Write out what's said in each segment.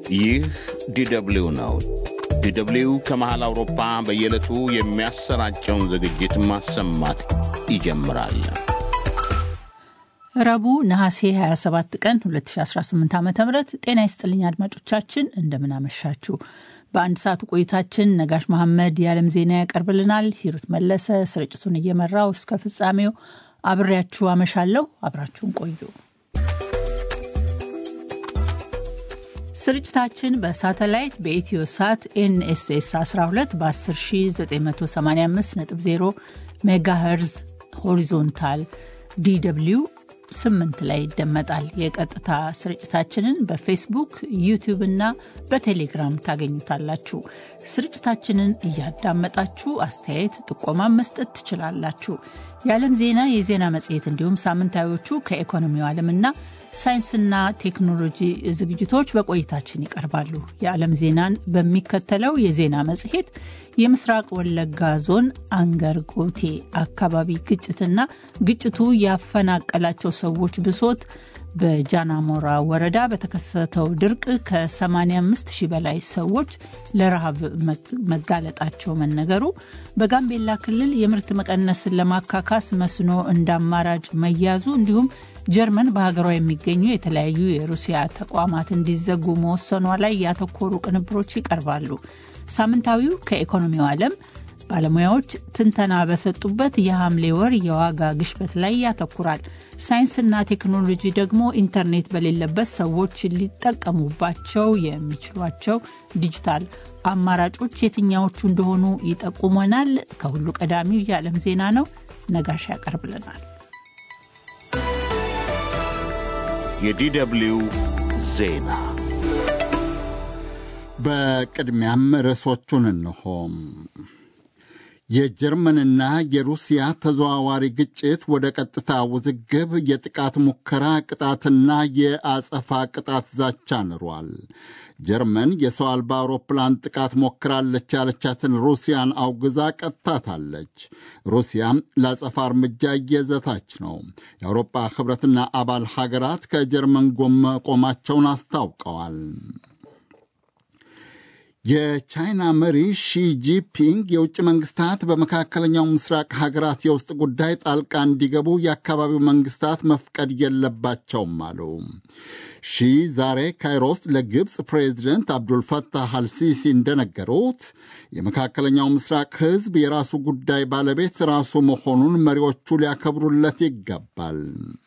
ይህ ዲደብሊው ነው። ዲደብሊው ከመሃል አውሮፓ በየዕለቱ የሚያሰራጨውን ዝግጅት ማሰማት ይጀምራል። ረቡዕ ነሐሴ 27 ቀን 2018 ዓ ም ጤና ይስጥልኝ አድማጮቻችን፣ እንደምናመሻችሁ። በአንድ ሰዓቱ ቆይታችን ነጋሽ መሐመድ የዓለም ዜና ያቀርብልናል። ሂሩት መለሰ ስርጭቱን እየመራው እስከ ፍጻሜው አብሬያችሁ አመሻለሁ። አብራችሁን ቆዩ። ስርጭታችን በሳተላይት በኢትዮ ሳት ኤንኤስኤስ 12 በ10985.0 ሜጋሄርዝ ሆሪዞንታል ዲw 8 ላይ ይደመጣል። የቀጥታ ስርጭታችንን በፌስቡክ ዩቲዩብ እና በቴሌግራም ታገኙታላችሁ። ስርጭታችንን እያዳመጣችሁ አስተያየት፣ ጥቆማ መስጠት ትችላላችሁ። የዓለም ዜና፣ የዜና መጽሔት እንዲሁም ሳምንታዊዎቹ ከኢኮኖሚው ዓለምና ሳይንስና ቴክኖሎጂ ዝግጅቶች በቆይታችን ይቀርባሉ። የዓለም ዜናን በሚከተለው የዜና መጽሔት የምስራቅ ወለጋ ዞን አንገርጎቴ አካባቢ ግጭትና ግጭቱ ያፈናቀላቸው ሰዎች ብሶት፣ በጃናሞራ ወረዳ በተከሰተው ድርቅ ከ85 ሺህ በላይ ሰዎች ለረሃብ መጋለጣቸው መነገሩ፣ በጋምቤላ ክልል የምርት መቀነስን ለማካካስ መስኖ እንደ አማራጭ መያዙ እንዲሁም ጀርመን በሀገሯ የሚገኙ የተለያዩ የሩሲያ ተቋማት እንዲዘጉ መወሰኗ ላይ ያተኮሩ ቅንብሮች ይቀርባሉ። ሳምንታዊው ከኢኮኖሚው ዓለም ባለሙያዎች ትንተና በሰጡበት የሐምሌ ወር የዋጋ ግሽበት ላይ ያተኩራል። ሳይንስና ቴክኖሎጂ ደግሞ ኢንተርኔት በሌለበት ሰዎች ሊጠቀሙባቸው የሚችሏቸው ዲጂታል አማራጮች የትኛዎቹ እንደሆኑ ይጠቁመናል። ከሁሉ ቀዳሚው የዓለም ዜና ነው። ነጋሽ ያቀርብልናል። የዲደብሊው ዜና በቅድሚያም ርዕሶቹን እንሆ። የጀርመንና የሩሲያ ተዘዋዋሪ ግጭት ወደ ቀጥታ ውዝግብ፣ የጥቃት ሙከራ ቅጣትና የአጸፋ ቅጣት ዛቻ ንሯል። ጀርመን የሰው አልባ አውሮፕላን ጥቃት ሞክራለች ያለቻትን ሩሲያን አውግዛ ቀጥታታለች። ሩሲያም ለአጸፋ እርምጃ እየዘታች ነው። የአውሮፓ ሕብረትና አባል ሀገራት ከጀርመን ጎን መቆማቸውን አስታውቀዋል። የቻይና መሪ ሺጂፒንግ የውጭ መንግስታት በመካከለኛው ምስራቅ ሀገራት የውስጥ ጉዳይ ጣልቃ እንዲገቡ የአካባቢው መንግስታት መፍቀድ የለባቸውም አሉ። ሺ ዛሬ ካይሮ ውስጥ ለግብፅ ፕሬዚደንት አብዱልፈታህ አልሲሲ እንደነገሩት የመካከለኛው ምስራቅ ሕዝብ የራሱ ጉዳይ ባለቤት ራሱ መሆኑን መሪዎቹ ሊያከብሩለት ይገባል።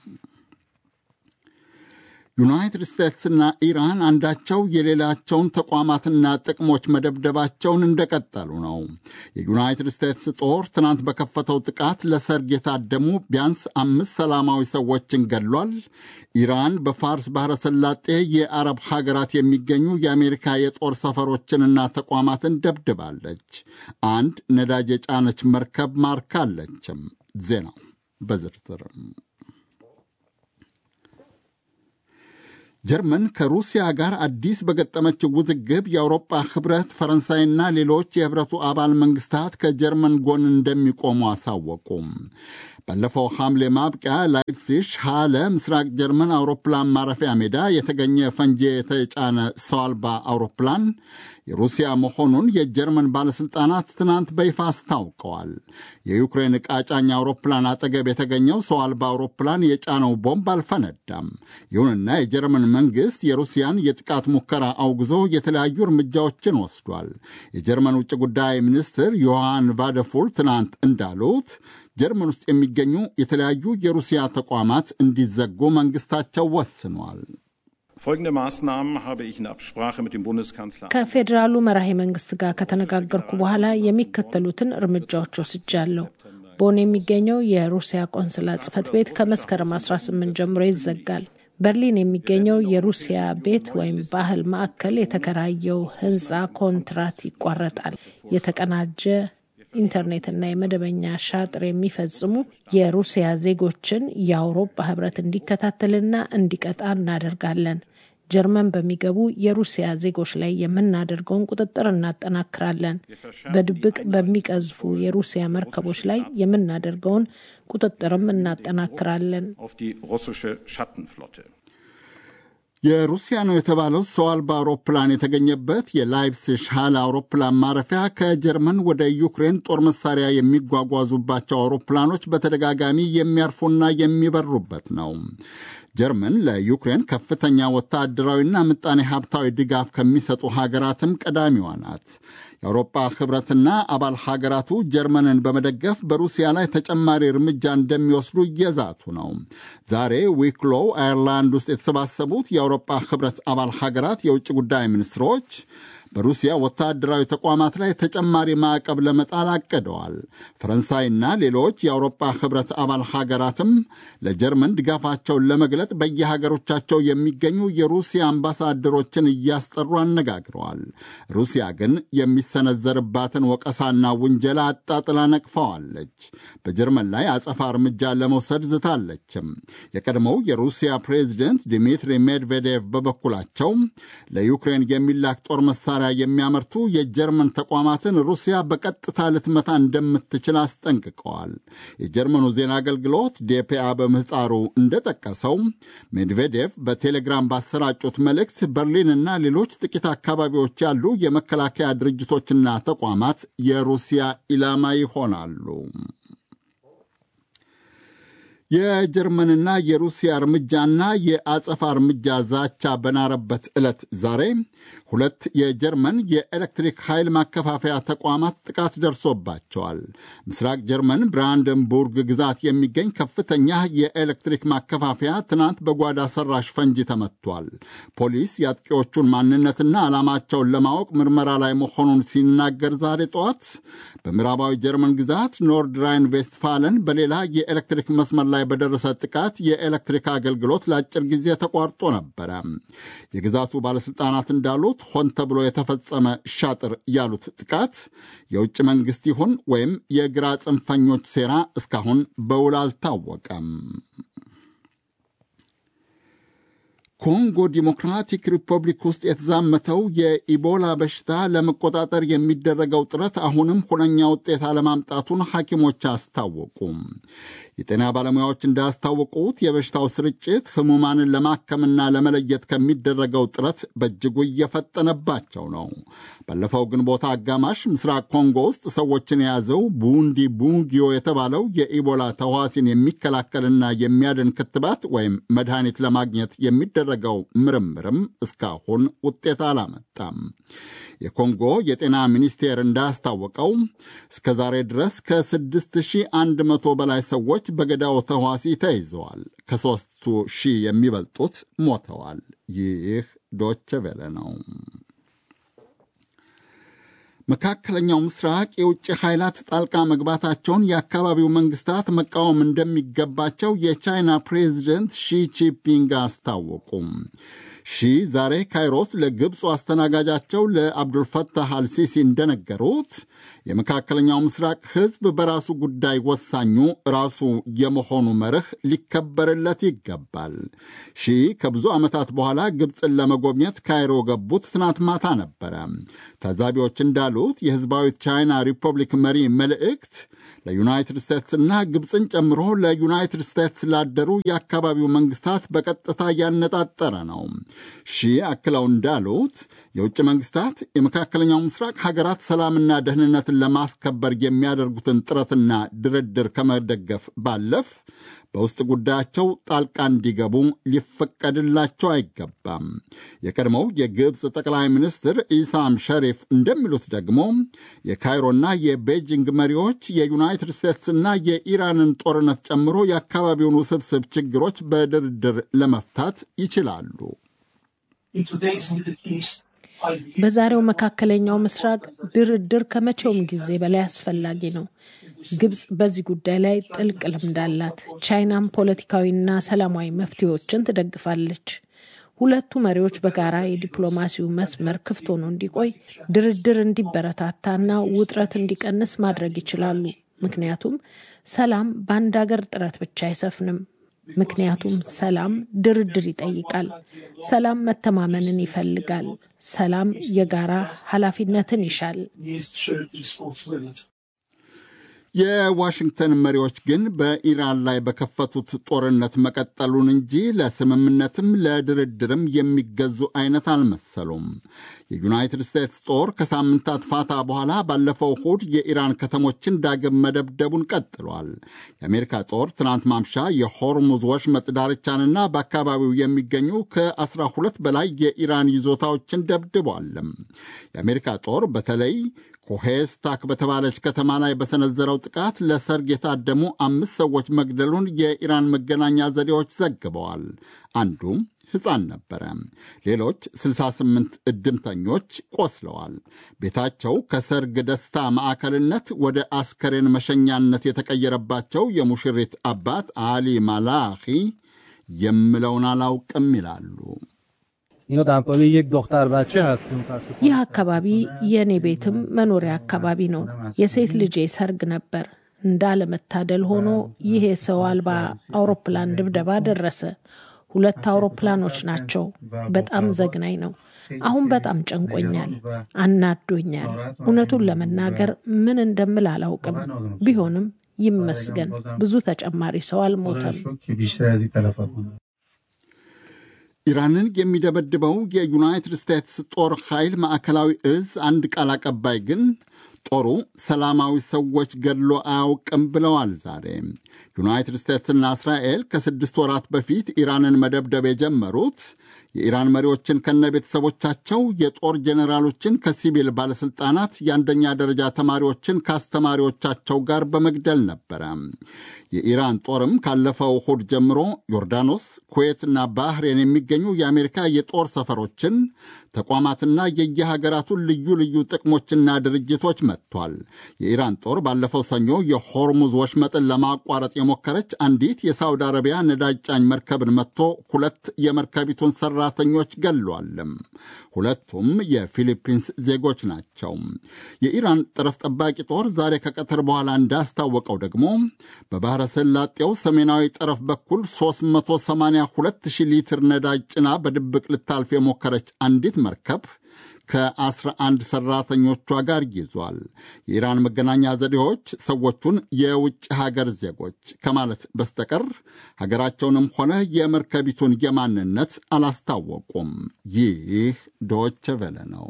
ዩናይትድ ስቴትስና ኢራን አንዳቸው የሌላቸውን ተቋማትና ጥቅሞች መደብደባቸውን እንደቀጠሉ ነው። የዩናይትድ ስቴትስ ጦር ትናንት በከፈተው ጥቃት ለሰርግ የታደሙ ቢያንስ አምስት ሰላማዊ ሰዎችን ገድሏል። ኢራን በፋርስ ባሕረ ሰላጤ የአረብ ሀገራት የሚገኙ የአሜሪካ የጦር ሰፈሮችንና ተቋማትን ደብድባለች። አንድ ነዳጅ የጫነች መርከብ ማርካለችም። ዜናው በዝርዝርም ጀርመን ከሩሲያ ጋር አዲስ በገጠመችው ውዝግብ የአውሮፓ ህብረት፣ ፈረንሳይና ሌሎች የህብረቱ አባል መንግስታት ከጀርመን ጎን እንደሚቆሙ አሳወቁም። ባለፈው ሐምሌ ማብቂያ ላይፕሲሽ ሃለ ምስራቅ ጀርመን አውሮፕላን ማረፊያ ሜዳ የተገኘ ፈንጂ የተጫነ ሰው አልባ አውሮፕላን የሩሲያ መሆኑን የጀርመን ባለሥልጣናት ትናንት በይፋ አስታውቀዋል። የዩክሬን ዕቃ ጫኝ አውሮፕላን አጠገብ የተገኘው ሰው አልባ አውሮፕላን የጫነው ቦምብ አልፈነዳም። ይሁንና የጀርመን መንግሥት የሩሲያን የጥቃት ሙከራ አውግዞ የተለያዩ እርምጃዎችን ወስዷል። የጀርመን ውጭ ጉዳይ ሚኒስትር ዮሐን ቫደፉል ትናንት እንዳሉት ጀርመን ውስጥ የሚገኙ የተለያዩ የሩሲያ ተቋማት እንዲዘጉ መንግሥታቸው ወስኗል። ከፌዴራሉ መራሄ መንግስት ጋር ከተነጋገርኩ በኋላ የሚከተሉትን እርምጃዎች ወስጃለሁ። ቦን የሚገኘው የሩሲያ ቆንስላ ጽሕፈት ቤት ከመስከረም 18 ጀምሮ ይዘጋል። በርሊን የሚገኘው የሩሲያ ቤት ወይም ባህል ማዕከል የተከራየው ሕንፃ ኮንትራት ይቋረጣል። የተቀናጀ ኢንተርኔትና የመደበኛ ሻጥር የሚፈጽሙ የሩሲያ ዜጎችን የአውሮፓ ህብረት እንዲከታተልና እንዲቀጣ እናደርጋለን። ጀርመን በሚገቡ የሩሲያ ዜጎች ላይ የምናደርገውን ቁጥጥር እናጠናክራለን። በድብቅ በሚቀዝፉ የሩሲያ መርከቦች ላይ የምናደርገውን ቁጥጥርም እናጠናክራለን። የሩሲያ ነው የተባለው ሰው አልባ አውሮፕላን የተገኘበት የላይፕሲሽ ሃል አውሮፕላን ማረፊያ ከጀርመን ወደ ዩክሬን ጦር መሳሪያ የሚጓጓዙባቸው አውሮፕላኖች በተደጋጋሚ የሚያርፉና የሚበሩበት ነው። ጀርመን ለዩክሬን ከፍተኛ ወታደራዊና ምጣኔ ሀብታዊ ድጋፍ ከሚሰጡ ሀገራትም ቀዳሚዋ ናት። የአውሮፓ ህብረትና አባል ሀገራቱ ጀርመንን በመደገፍ በሩሲያ ላይ ተጨማሪ እርምጃ እንደሚወስዱ እየዛቱ ነው። ዛሬ ዊክሎው አየርላንድ ውስጥ የተሰባሰቡት የአውሮፓ ህብረት አባል ሀገራት የውጭ ጉዳይ ሚኒስትሮች በሩሲያ ወታደራዊ ተቋማት ላይ ተጨማሪ ማዕቀብ ለመጣል አቅደዋል። ፈረንሳይና ሌሎች የአውሮፓ ህብረት አባል ሀገራትም ለጀርመን ድጋፋቸውን ለመግለጥ በየሀገሮቻቸው የሚገኙ የሩሲያ አምባሳደሮችን እያስጠሩ አነጋግረዋል። ሩሲያ ግን የሚሰነዘርባትን ወቀሳና ውንጀላ አጣጥላ ነቅፈዋለች። በጀርመን ላይ አጸፋ እርምጃ ለመውሰድ ዝታለችም። የቀድሞው የሩሲያ ፕሬዚደንት ዲሚትሪ ሜድቬዴቭ በበኩላቸው ለዩክሬን የሚላክ ጦር መሳሪያ የሚያመርቱ የጀርመን ተቋማትን ሩሲያ በቀጥታ ልትመታ እንደምትችል አስጠንቅቀዋል። የጀርመኑ ዜና አገልግሎት ዴፒአ በምህፃሩ እንደጠቀሰው ሜድቬዴቭ በቴሌግራም ባሰራጩት መልእክት በርሊንና ሌሎች ጥቂት አካባቢዎች ያሉ የመከላከያ ድርጅቶችና ተቋማት የሩሲያ ኢላማ ይሆናሉ። የጀርመንና የሩሲያ እርምጃና የአጸፋ እርምጃ ዛቻ በናረበት ዕለት ዛሬ ሁለት የጀርመን የኤሌክትሪክ ኃይል ማከፋፈያ ተቋማት ጥቃት ደርሶባቸዋል። ምስራቅ ጀርመን ብራንደንቡርግ ግዛት የሚገኝ ከፍተኛ የኤሌክትሪክ ማከፋፈያ ትናንት በጓዳ ሰራሽ ፈንጂ ተመቷል። ፖሊስ የአጥቂዎቹን ማንነትና ዓላማቸውን ለማወቅ ምርመራ ላይ መሆኑን ሲናገር ዛሬ ጠዋት በምዕራባዊ ጀርመን ግዛት ኖርድ ራይን ቬስትፋለን በሌላ የኤሌክትሪክ መስመር ላይ በደረሰ ጥቃት የኤሌክትሪክ አገልግሎት ለአጭር ጊዜ ተቋርጦ ነበረ። የግዛቱ ባለሥልጣናት እንዳሉት ሆን ተብሎ የተፈጸመ ሻጥር ያሉት ጥቃት የውጭ መንግሥት ይሁን ወይም የግራ ጽንፈኞች ሴራ እስካሁን በውል አልታወቀም። ኮንጎ ዲሞክራቲክ ሪፐብሊክ ውስጥ የተዛመተው የኢቦላ በሽታ ለመቆጣጠር የሚደረገው ጥረት አሁንም ሁነኛ ውጤት አለማምጣቱን ሐኪሞች አስታወቁም። የጤና ባለሙያዎች እንዳስታወቁት የበሽታው ስርጭት ህሙማንን ለማከምና ለመለየት ከሚደረገው ጥረት በእጅጉ እየፈጠነባቸው ነው። ባለፈው ግንቦት አጋማሽ ምስራቅ ኮንጎ ውስጥ ሰዎችን የያዘው ቡንዲ ቡንጊዮ የተባለው የኢቦላ ተዋሲን የሚከላከልና የሚያድን ክትባት ወይም መድኃኒት ለማግኘት የሚደረገው ምርምርም እስካሁን ውጤት አላመጣም። የኮንጎ የጤና ሚኒስቴር እንዳስታወቀው እስከ ዛሬ ድረስ ከ6100 በላይ ሰዎች በገዳው ተዋሲ ተይዘዋል። ከሦስቱ ሺህ የሚበልጡት ሞተዋል። ይህ ዶቸ ቬለ ነው። መካከለኛው ምስራቅ የውጭ ኃይላት ጣልቃ መግባታቸውን የአካባቢው መንግስታት መቃወም እንደሚገባቸው የቻይና ፕሬዚደንት ሺ ጂንፒንግ አስታወቁም። ሺ ዛሬ ካይሮስ ለግብፁ አስተናጋጃቸው ለአብዱልፈታህ አልሲሲ እንደነገሩት የመካከለኛው ምስራቅ ሕዝብ በራሱ ጉዳይ ወሳኙ ራሱ የመሆኑ መርህ ሊከበርለት ይገባል። ሺ ከብዙ ዓመታት በኋላ ግብፅን ለመጎብኘት ካይሮ ገቡት ትናንት ማታ ነበረ። ታዛቢዎች እንዳሉት የሕዝባዊት ቻይና ሪፐብሊክ መሪ መልእክት ለዩናይትድ ስቴትስና ግብፅን ጨምሮ ለዩናይትድ ስቴትስ ላደሩ የአካባቢው መንግስታት በቀጥታ ያነጣጠረ ነው። ሺ አክለው እንዳሉት የውጭ መንግስታት የመካከለኛው ምስራቅ ሀገራት ሰላምና ደህንነትን ለማስከበር የሚያደርጉትን ጥረትና ድርድር ከመደገፍ ባለፍ በውስጥ ጉዳያቸው ጣልቃ እንዲገቡ ሊፈቀድላቸው አይገባም። የቀድሞው የግብፅ ጠቅላይ ሚኒስትር ኢሳም ሸሪፍ እንደሚሉት ደግሞ የካይሮና የቤጂንግ መሪዎች የዩናይትድ ስቴትስና የኢራንን ጦርነት ጨምሮ የአካባቢውን ውስብስብ ችግሮች በድርድር ለመፍታት ይችላሉ። በዛሬው መካከለኛው ምስራቅ ድርድር ከመቼውም ጊዜ በላይ አስፈላጊ ነው። ግብፅ በዚህ ጉዳይ ላይ ጥልቅ ልምድ አላት። ቻይናም ፖለቲካዊና ሰላማዊ መፍትሄዎችን ትደግፋለች። ሁለቱ መሪዎች በጋራ የዲፕሎማሲው መስመር ክፍት ሆኖ እንዲቆይ፣ ድርድር እንዲበረታታና ውጥረት እንዲቀንስ ማድረግ ይችላሉ። ምክንያቱም ሰላም በአንድ ሀገር ጥረት ብቻ አይሰፍንም። ምክንያቱም ሰላም ድርድር ይጠይቃል። ሰላም መተማመንን ይፈልጋል። ሰላም የጋራ ኃላፊነትን ይሻል። የዋሽንግተን መሪዎች ግን በኢራን ላይ በከፈቱት ጦርነት መቀጠሉን እንጂ ለስምምነትም ለድርድርም የሚገዙ አይነት አልመሰሉም። የዩናይትድ ስቴትስ ጦር ከሳምንታት ፋታ በኋላ ባለፈው እሁድ የኢራን ከተሞችን ዳግም መደብደቡን ቀጥሏል። የአሜሪካ ጦር ትናንት ማምሻ የሆርሙዝ ወሽመጥ ዳርቻንና በአካባቢው የሚገኙ ከ12 በላይ የኢራን ይዞታዎችን ደብድቧል። የአሜሪካ ጦር በተለይ ኮሄስታክ በተባለች ከተማ ላይ በሰነዘረው ጥቃት ለሰርግ የታደሙ አምስት ሰዎች መግደሉን የኢራን መገናኛ ዘዴዎች ዘግበዋል። አንዱ ሕፃን ነበረ። ሌሎች 68 እድምተኞች ቆስለዋል። ቤታቸው ከሰርግ ደስታ ማዕከልነት ወደ አስከሬን መሸኛነት የተቀየረባቸው የሙሽሪት አባት አሊ ማላኺ የምለውን አላውቅም ይላሉ። ይህ አካባቢ የእኔ ቤትም መኖሪያ አካባቢ ነው። የሴት ልጄ ሰርግ ነበር። እንዳለመታደል ሆኖ ይህ የሰው አልባ አውሮፕላን ድብደባ ደረሰ። ሁለት አውሮፕላኖች ናቸው። በጣም ዘግናኝ ነው። አሁን በጣም ጨንቆኛል፣ አናዶኛል። እውነቱን ለመናገር ምን እንደምል አላውቅም። ቢሆንም ይመስገን ብዙ ተጨማሪ ሰው አልሞተም። ኢራንን የሚደበድበው የዩናይትድ ስቴትስ ጦር ኃይል ማዕከላዊ እዝ አንድ ቃል አቀባይ ግን ጦሩ ሰላማዊ ሰዎች ገድሎ አያውቅም ብለዋል። ዛሬ ዩናይትድ ስቴትስና እስራኤል ከስድስት ወራት በፊት ኢራንን መደብደብ የጀመሩት የኢራን መሪዎችን ከነ ቤተሰቦቻቸው፣ የጦር ጄኔራሎችን ከሲቪል ባለሥልጣናት፣ የአንደኛ ደረጃ ተማሪዎችን ከአስተማሪዎቻቸው ጋር በመግደል ነበረ። የኢራን ጦርም ካለፈው እሁድ ጀምሮ ዮርዳኖስ፣ ኩዌትና ባህሬን የሚገኙ የአሜሪካ የጦር ሰፈሮችን ተቋማትና የየሀገራቱን ልዩ ልዩ ጥቅሞችና ድርጅቶች መጥቷል። የኢራን ጦር ባለፈው ሰኞ የሆርሙዝ ወሽመጥን ለማቋረጥ የሞከረች አንዲት የሳውዲ አረቢያ ነዳጅ ጫኝ መርከብን መጥቶ ሁለት የመርከቢቱን ሰራተኞች ገሏልም። ሁለቱም የፊሊፒንስ ዜጎች ናቸው። የኢራን ጠረፍ ጠባቂ ጦር ዛሬ ከቀትር በኋላ እንዳስታወቀው ደግሞ በባህረ ሰላጤው ሰሜናዊ ጠረፍ በኩል 382 ሊትር ነዳጅ ጭና በድብቅ ልታልፍ የሞከረች አንዲት መርከብ ከ11 ሰራተኞቿ ጋር ይዟል። የኢራን መገናኛ ዘዴዎች ሰዎቹን የውጭ ሀገር ዜጎች ከማለት በስተቀር ሀገራቸውንም ሆነ የመርከቢቱን የማንነት አላስታወቁም። ይህ ዶች ቬለ ነው።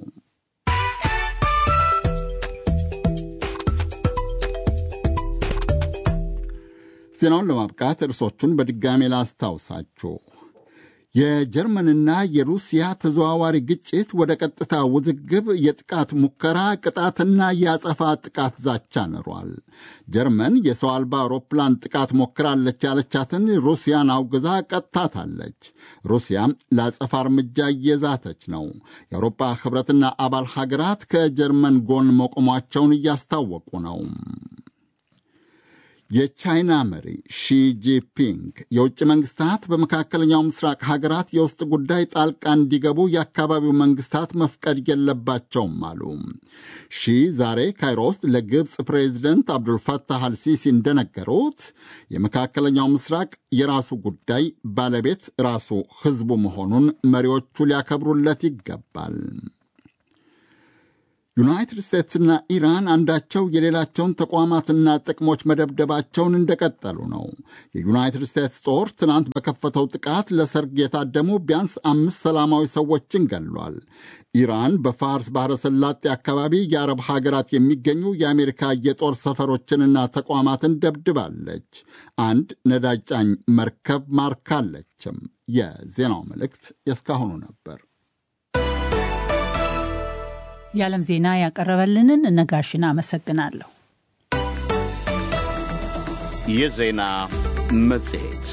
ዜናውን ለማብቃት እርሶቹን በድጋሜ ላስታውሳችሁ። የጀርመንና የሩሲያ ተዘዋዋሪ ግጭት ወደ ቀጥታ ውዝግብ፣ የጥቃት ሙከራ፣ ቅጣትና የአጸፋ ጥቃት ዛቻ ንሯል። ጀርመን የሰው አልባ አውሮፕላን ጥቃት ሞክራለች ያለቻትን ሩሲያን አውግዛ ቀጥታታለች። ሩሲያም ለአጸፋ እርምጃ እየዛተች ነው። የአውሮፓ ሕብረትና አባል ሀገራት ከጀርመን ጎን መቆሟቸውን እያስታወቁ ነው። የቻይና መሪ ሺጂፒንግ የውጭ መንግስታት በመካከለኛው ምስራቅ ሀገራት የውስጥ ጉዳይ ጣልቃ እንዲገቡ የአካባቢው መንግስታት መፍቀድ የለባቸውም አሉ። ሺ ዛሬ ካይሮ ውስጥ ለግብፅ ፕሬዚደንት አብዱልፈታህ አልሲሲ እንደነገሩት የመካከለኛው ምስራቅ የራሱ ጉዳይ ባለቤት ራሱ ህዝቡ መሆኑን መሪዎቹ ሊያከብሩለት ይገባል። ዩናይትድ ስቴትስና ኢራን አንዳቸው የሌላቸውን ተቋማትና ጥቅሞች መደብደባቸውን እንደቀጠሉ ነው። የዩናይትድ ስቴትስ ጦር ትናንት በከፈተው ጥቃት ለሰርግ የታደሙ ቢያንስ አምስት ሰላማዊ ሰዎችን ገሏል። ኢራን በፋርስ ባሕረ ሰላጤ አካባቢ የአረብ ሀገራት የሚገኙ የአሜሪካ የጦር ሰፈሮችንና ተቋማትን ደብድባለች። አንድ ነዳጅ ጫኝ መርከብ ማርካለችም። የዜናው መልእክት የእስካሁኑ ነበር። የዓለም ዜና ያቀረበልንን ነጋሽን አመሰግናለሁ። የዜና መጽሔት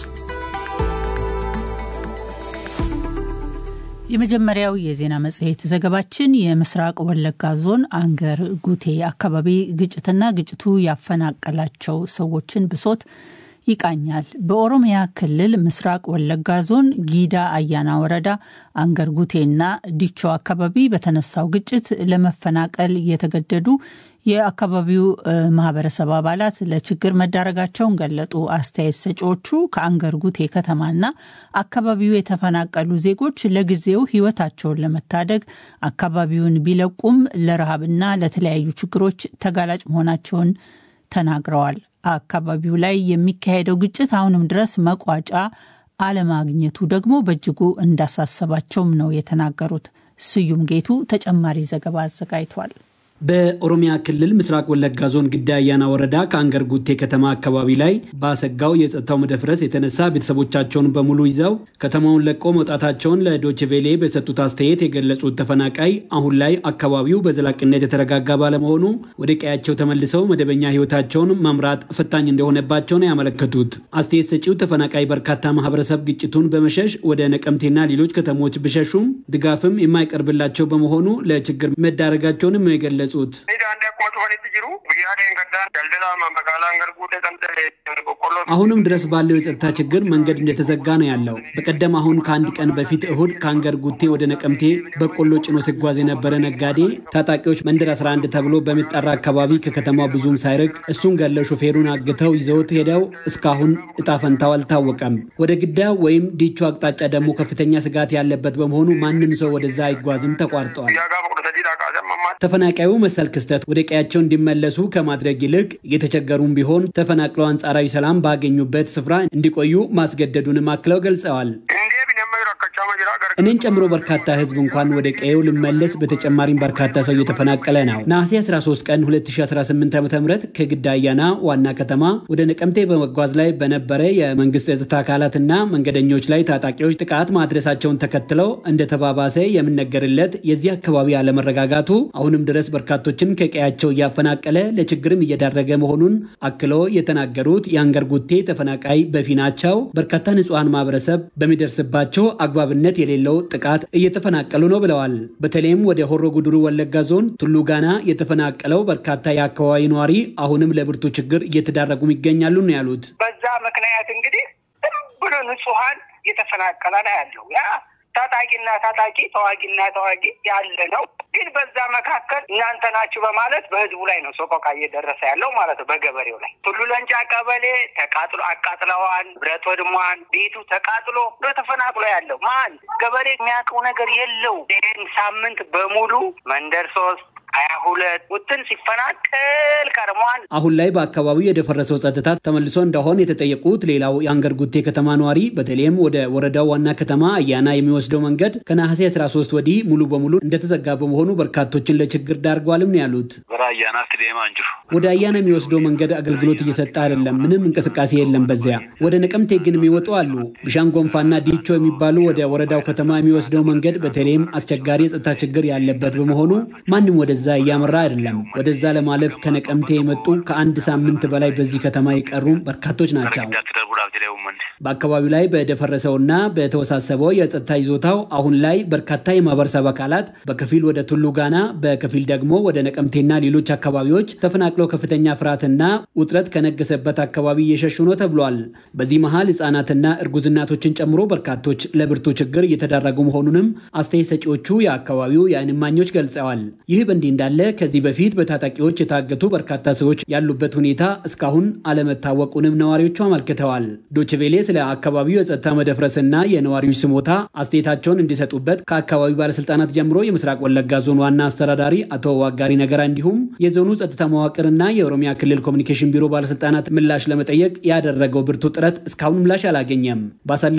የመጀመሪያው የዜና መጽሔት ዘገባችን የምስራቅ ወለጋ ዞን አንገር ጉቴ አካባቢ ግጭትና ግጭቱ ያፈናቀላቸው ሰዎችን ብሶት ይቃኛል። በኦሮሚያ ክልል ምስራቅ ወለጋ ዞን ጊዳ አያና ወረዳ አንገር ጉቴና ዲቾ አካባቢ በተነሳው ግጭት ለመፈናቀል የተገደዱ የአካባቢው ማህበረሰብ አባላት ለችግር መዳረጋቸውን ገለጡ። አስተያየት ሰጪዎቹ ከአንገር ጉቴ ከተማና አካባቢው የተፈናቀሉ ዜጎች ለጊዜው ሕይወታቸውን ለመታደግ አካባቢውን ቢለቁም ለረሃብና ለተለያዩ ችግሮች ተጋላጭ መሆናቸውን ተናግረዋል። አካባቢው ላይ የሚካሄደው ግጭት አሁንም ድረስ መቋጫ አለማግኘቱ ደግሞ በእጅጉ እንዳሳሰባቸውም ነው የተናገሩት። ስዩም ጌቱ ተጨማሪ ዘገባ አዘጋጅቷል። በኦሮሚያ ክልል ምስራቅ ወለጋ ዞን ግዳ አያና ወረዳ ከአንገር ጉቴ ከተማ አካባቢ ላይ በአሰጋው የጸጥታው መደፍረስ የተነሳ ቤተሰቦቻቸውን በሙሉ ይዘው ከተማውን ለቆ መውጣታቸውን ለዶችቬሌ በሰጡት አስተያየት የገለጹት ተፈናቃይ አሁን ላይ አካባቢው በዘላቂነት የተረጋጋ ባለመሆኑ ወደ ቀያቸው ተመልሰው መደበኛ ሕይወታቸውን መምራት ፈታኝ እንደሆነባቸው ነው ያመለከቱት። አስተያየት ሰጪው ተፈናቃይ በርካታ ማህበረሰብ ግጭቱን በመሸሽ ወደ ነቀምቴና ሌሎች ከተሞች ቢሸሹም ድጋፍም የማይቀርብላቸው በመሆኑ ለችግር መዳረጋቸውንም ነው የገለጹት። አሁንም ድረስ ባለው የጸጥታ ችግር መንገድ እንደተዘጋ ነው ያለው። በቀደም አሁን ከአንድ ቀን በፊት እሁድ ከአንገር ጉቴ ወደ ነቀምቴ በቆሎ ጭኖ ሲጓዝ የነበረ ነጋዴ ታጣቂዎች መንደር 11 ተብሎ በሚጠራ አካባቢ ከከተማው ብዙም ሳይርቅ እሱን ገለው ሾፌሩን አግተው ይዘውት ሄደው እስካሁን እጣ ፈንታው አልታወቀም። ወደ ግዳ ወይም ዲቾ አቅጣጫ ደግሞ ከፍተኛ ስጋት ያለበት በመሆኑ ማንም ሰው ወደዛ አይጓዝም፣ ተቋርጧል። ተፈናቃዩ መሰል ክስተት ወደ ቀያቸው እንዲመለሱ ከማድረግ ይልቅ እየተቸገሩም ቢሆን ተፈናቅለው አንጻራዊ ሰላም ባገኙበት ስፍራ እንዲቆዩ ማስገደዱንም አክለው ገልጸዋል። እኔን ጨምሮ በርካታ ሕዝብ እንኳን ወደ ቀየው ልመለስ፣ በተጨማሪም በርካታ ሰው እየተፈናቀለ ነው። ነሐሴ 13 ቀን 2018 ዓ ም ከግዳ አያና ዋና ከተማ ወደ ነቀምቴ በመጓዝ ላይ በነበረ የመንግስት የጸጥታ አካላትና መንገደኞች ላይ ታጣቂዎች ጥቃት ማድረሳቸውን ተከትለው እንደተባባሰ የምነገርለት የዚህ አካባቢ አለመረጋጋቱ አሁንም ድረስ በርካቶችን ከቀያቸው እያፈናቀለ ለችግርም እየዳረገ መሆኑን አክሎ የተናገሩት የአንገር ጉቴ ተፈናቃይ በፊናቸው በርካታ ንጹሐን ማህበረሰብ በሚደርስባቸው አግባብነት የሌለው ጥቃት እየተፈናቀሉ ነው ብለዋል። በተለይም ወደ ሆሮ ጉድሩ ወለጋ ዞን ቱሉ ጋና የተፈናቀለው በርካታ የአካባቢ ነዋሪ አሁንም ለብርቱ ችግር እየተዳረጉም ይገኛሉ ነው ያሉት። በዛ ምክንያት እንግዲህ ዝም ብሎ ንጹሐን እየተፈናቀለ ነው ያለው ያ ታጣቂና ታጣቂ ተዋጊና ተዋጊ ያለ ነው። ግን በዛ መካከል እናንተ ናችሁ በማለት በህዝቡ ላይ ነው ሰቆቃ እየደረሰ ያለው ማለት ነው። በገበሬው ላይ ቱሉ ለንጫ ቀበሌ ተቃጥሎ አቃጥለዋን፣ ብረት ወድሟን፣ ቤቱ ተቃጥሎ ተፈናቅሎ ያለው ማን ገበሬ የሚያውቀው ነገር የለው። ይህን ሳምንት በሙሉ መንደር ሶስት ሀያ ሁለት ውትን ሲፈናቀል ከርሟል። አሁን ላይ በአካባቢው የደፈረሰው ጸጥታ ተመልሶ እንደሆን የተጠየቁት ሌላው የአንገር ጉቴ ከተማ ነዋሪ በተለይም ወደ ወረዳው ዋና ከተማ አያና የሚወስደው መንገድ ከነሐሴ 13 ወዲህ ሙሉ በሙሉ እንደተዘጋ በመሆኑ በርካቶችን ለችግር ዳርጓልም ነው ያሉት። ወደ አያና የሚወስደው መንገድ አገልግሎት እየሰጠ አይደለም። ምንም እንቅስቃሴ የለም። በዚያ ወደ ነቀምቴ ግን የሚወጡ አሉ። ቢሻን ጎንፋና ዲቾ የሚባሉ ወደ ወረዳው ከተማ የሚወስደው መንገድ በተለይም አስቸጋሪ የጸጥታ ችግር ያለበት በመሆኑ ማንም ወደ ወደዛ እያመራ አይደለም። ወደዛ ለማለፍ ከነቀምቴ የመጡ ከአንድ ሳምንት በላይ በዚህ ከተማ የቀሩ በርካቶች ናቸው። በአካባቢው ላይ በደፈረሰውና በተወሳሰበው የጸጥታ ይዞታው አሁን ላይ በርካታ የማህበረሰብ አካላት በከፊል ወደ ቱሉ ጋና፣ በከፊል ደግሞ ወደ ነቀምቴና ሌሎች አካባቢዎች ተፈናቅለው ከፍተኛ ፍርሃትና ውጥረት ከነገሰበት አካባቢ እየሸሹ ነው ተብሏል። በዚህ መሀል ህጻናትና እርጉዝ እናቶችን ጨምሮ በርካቶች ለብርቱ ችግር እየተዳረጉ መሆኑንም አስተያየት ሰጪዎቹ የአካባቢው የዓይን እማኞች ገልጸዋል። ይህ በእንዲህ እንዳለ ከዚህ በፊት በታጣቂዎች የታገቱ በርካታ ሰዎች ያሉበት ሁኔታ እስካሁን አለመታወቁንም ነዋሪዎቹ አመልክተዋል። ዶችቬሌ ስለ አካባቢው የጸጥታ መደፍረስና የነዋሪዎች ስሞታ አስተያየታቸውን እንዲሰጡበት ከአካባቢው ባለስልጣናት ጀምሮ የምስራቅ ወለጋ ዞን ዋና አስተዳዳሪ አቶ ዋጋሪ ነገራ እንዲሁም የዞኑ ጸጥታ መዋቅርና የኦሮሚያ ክልል ኮሚኒኬሽን ቢሮ ባለስልጣናት ምላሽ ለመጠየቅ ያደረገው ብርቱ ጥረት እስካሁን ምላሽ አላገኘም።